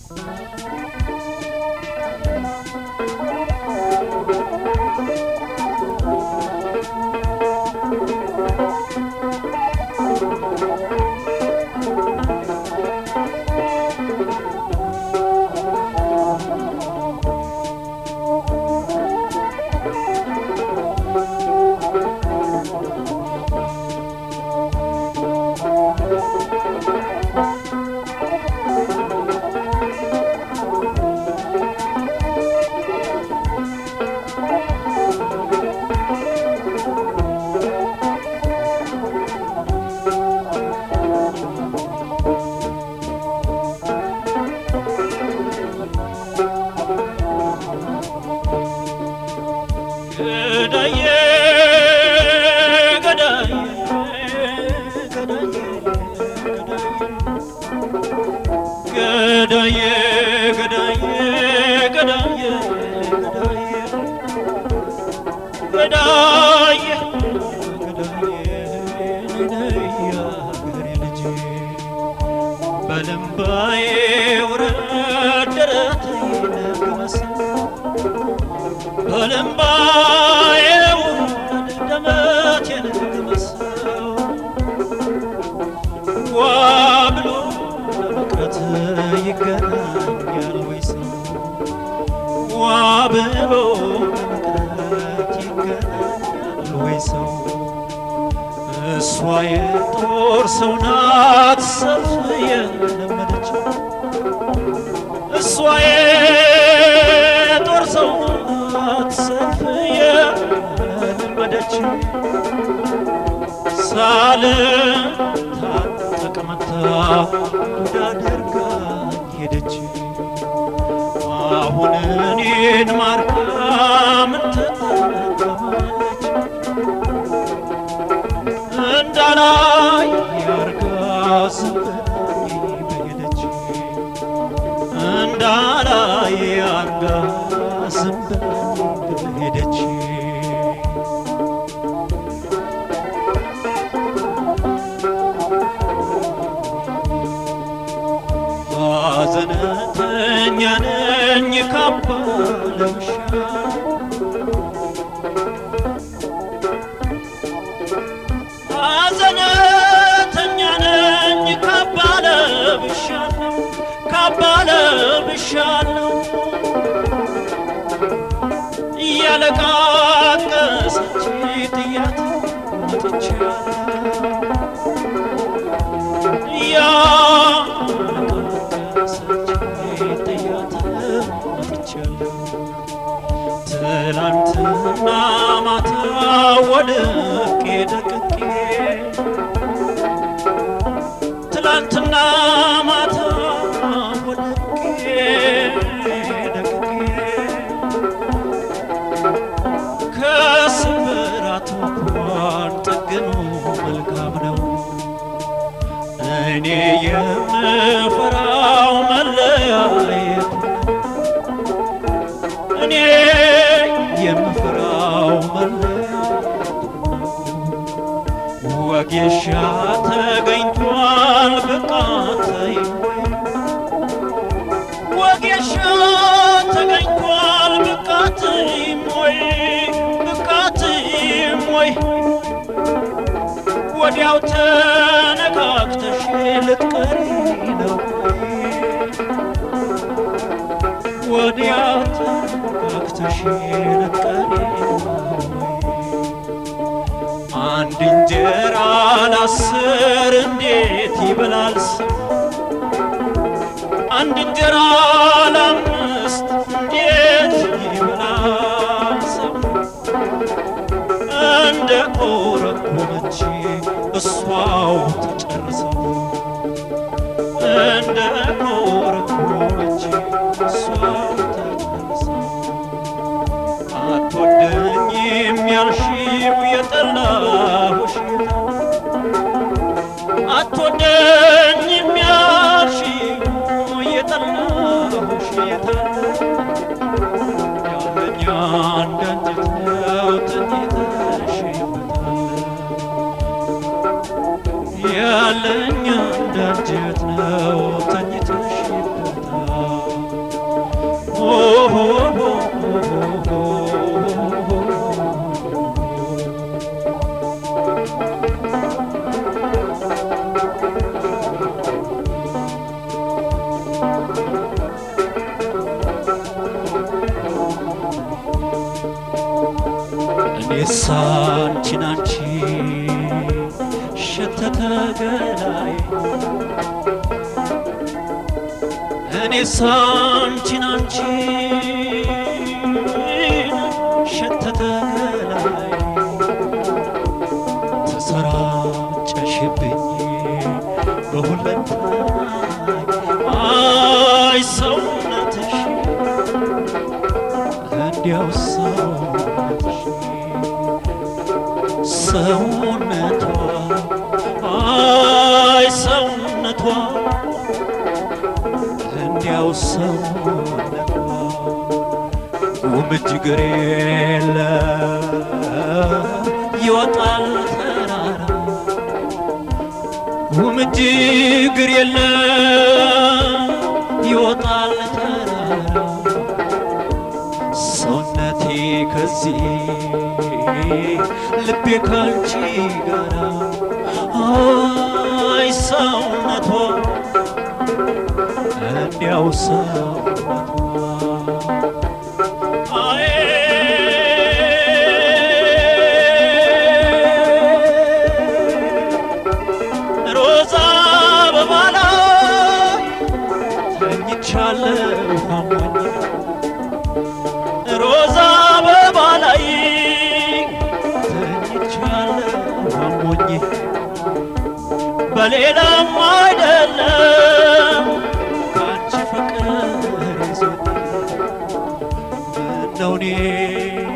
ገዳዬ ገዳዬ ገዳዬ ገዳዬ ገዳዬ ገዳዬ ገዳዬ ገዳዬ የአገሬ ልጅ በልምባዬ ውረድ ደረቴን ግመሰል በልምባዬ ውረድ ደመቴን ግመሰው ዋ ብሎ ለመቅረት ይገናኛል ወይ ሰው ዋ ብሎ ለመቅረት ይገናኛል ወይ ሰው እሷ የጦር ሰው ናት ሰልፍ የለመደች እሷ የጦር ሰው ናት ሰልፍ የለመደች ሳልታጠቅ መታ እንዳደርጋኝ ሄደች አሁን እኔን ማርካ ምን ተጠቀመች እንዳላይ ያርጋ ስበኝ በሄደች እንዳላይ ያርጋ ስበኝ በሄደች ሐዘነተኛ ነኝ ካባ ለብሻ ሐዘነተኛ ነኝ ካባ ለብሻለሁ ካባ ለብሻለሁ እያለቃቀሰች ጥያት መጥቻለሁ እያለቃቀሰች ጥያት መጥቻለሁ ትላንትና ማታ ወድቄ ደቅቄ ትላንትና ማታ ወድቄ ደቅቄ ከስብራት እንኳን ጠግኖ መልካም ነው። እኔ የምፈራው መለያየት እኔ የምፈራው መለያየት ወጌሻ ተገኝቷል ብቃተይ ወጌሻ ተገኝቷል ብቃትም ወይ ብቃትም ወይ ወዲያው ተነካክተሽ ልትቀሪ ነው ወዲያው ተነካክተሽ ልትቀሪ ነው አንድ እንጀራ ለአስር እንዴት ይበላል ሰው? አንድ እንጀራ ለአምስት እንዴት ይበላል ሰው? እንደ ቆረቆመች እሷው ተጨርሰው እንደ ቆረቆመች እሷው ተጨርሰው አትወደኝም ያልሽው የጠላሁሽ አትወደኝም ያልሽው የጠላሁሽ ያለኛ አንዳንጀት ነው ተኝተሽበታል ያለኛ አንዳንጀት ነው ተኝተሽበታል ሳንቺን አንቺ ሸተተ ገላይ እኔ ሳንቺን አንቺ ሸተተ ገላይ ተሰራጨሽብኝ በሁለንተናይ አይ ሰውነትሽ እንዲያው ሰውነትሽ ሰውነቷ አይ ሰውነቷ እንዲያው ሰውነቷ ጉምጅ ግር የለ ይወጣል ተራራ ጉምጅ ግር የለ ይወጣል ተራራ ሰውነቴ ከዚህ ልቤ ካንቺ ጋራ አይ ሰውነቷ እንዲያው ሰውነቷ አይ ሮዛ አበባ ላይ ተኝቻለሁ አሞኝ ሮዛ አበባ ላይ ተኝቻለሁ አሞኝ በሌላም አይደለም ከአንቺ ፍቅር ይዞኝ ምነው እኔ